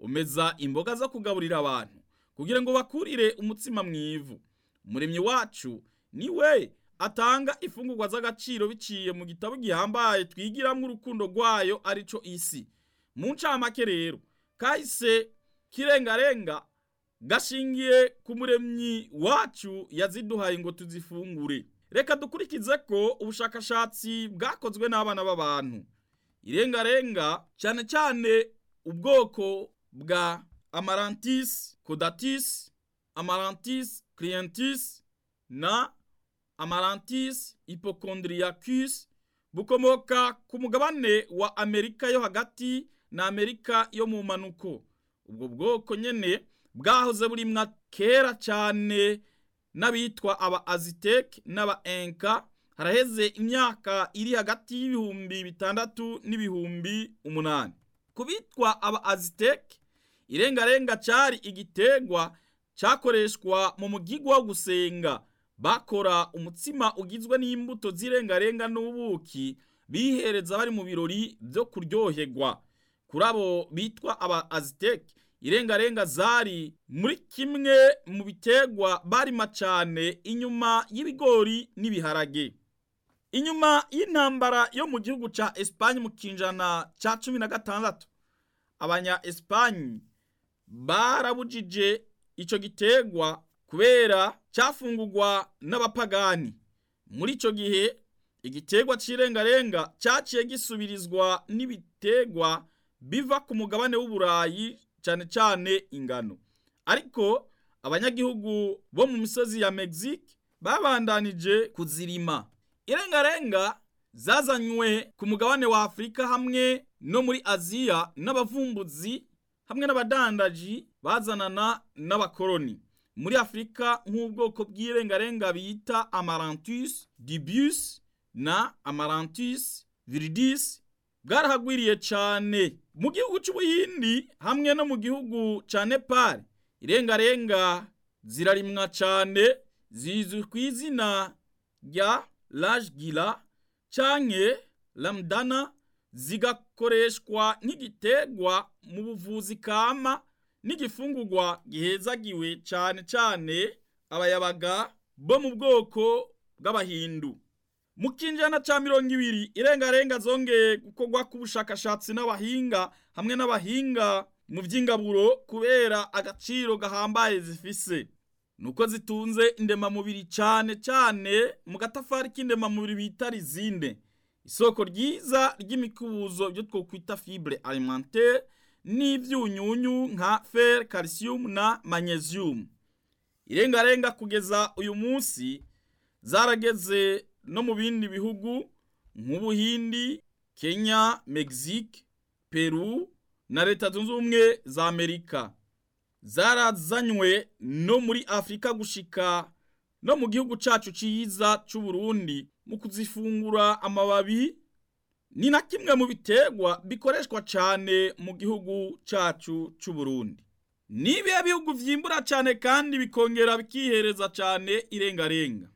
umeza imboga zo kugaburira abantu kugira ngo bakurire umutsima mu ivu umuremyi wacu ni we atanga ifungurwa z'agaciro biciye mu gitabo gihambaye twigiramwo urukundo rwayo arico isi mu ncamake rero kahise kirengarenga gashingiye ku muremyi wacu yaziduhaye ngo tuzifungure reka dukurikize ko ubushakashatsi bwakozwe n'abana b'abantu irengarenga cyane cyane ubwoko bwa amarantis codatis amarantis clientis na amarantis hypochondriacus bukomoka ku mugabane wa amerika yo hagati na amerika yo mu manuko ubwo bwoko nyene bwahoze burimwa kera cyane n'abitwa aba aziteke n'aba enka haraheze imyaka iri hagati y'ibihumbi bitandatu n'ibihumbi umunani ku bitwa aba aziteke irengarenga cyari igitegwa cyakoreshwa mu mugigwa wo gusenga bakora umutsima ugizwe n'imbuto z'irengarenga n'ubuki bihereza bari mu birori byo kuryoherwa kuri abo bitwa aba aziteke irengarenga zari muri kimwe mu bitegwa barima cyane inyuma y'ibigori n'ibiharage inyuma y'intambara yo mu gihugu cya esipanye mu kinjana cya cumi na gatandatu abanya esipanye barabujije icyo gitegwa kubera cyafungurwa n'abapagani muri icyo gihe igitegwa cy'irengarenga cyaciye gisubirizwa n'ibitegwa biva ku mugabane w'uburayi cyane cyane ingano ariko abanyagihugu bo mu misozi ya Mexique babandanije kuzirima irengarenga zazanywe ku mugabane wa Afurika hamwe no muri Aziya n'abavumbuzi hamwe n'abadandaji bazanana n'abakoloni muri Afurika nk'ubwoko bw'irengarenga bita Amaranthus dubius na Amaranthus viridis bwarahagwiriye cyane mu gihugu cy'ubuhindi hamwe no mu gihugu cya nepal irengarenga zirarimwa cyane zizwi ku izina rya rajgira canke lamdana zigakoreshwa nk'igitegwa mu buvuzi kama n'igifungurwa gihezagiwe cyane cyane abayabaga bo mu bwoko bw'abahindu mu kinjana cya mirongo ibiri irengarenga zongeye gukorwa k'ubushakashatsi n'abahinga hamwe n'abahinga mu by'ingaburo kubera agaciro gahambaye zifise nuko zitunze indemamubiri cyane cyane mu gatafari k'indemamubiri bita rizinde isoko ryiza ry'imikubuzo byo twokwita fibre alimentaire n'ibyunyunyu nka fer calcium na magnesium irengarenga kugeza uyu munsi zarageze no mu bindi bihugu nk'ubuhindi kenya mexique peru na leta zunze ubumwe za amerika zarazanywe no muri afurika gushika no mu gihugu cyacu cyiza cy'uburundi mu kuzifungura amababi ni na kimwe mu biterwa bikoreshwa cyane mu gihugu cyacu cy'uburundi ni ibihe bihugu byimbura cyane kandi bikongera bikihereza cyane irengarenga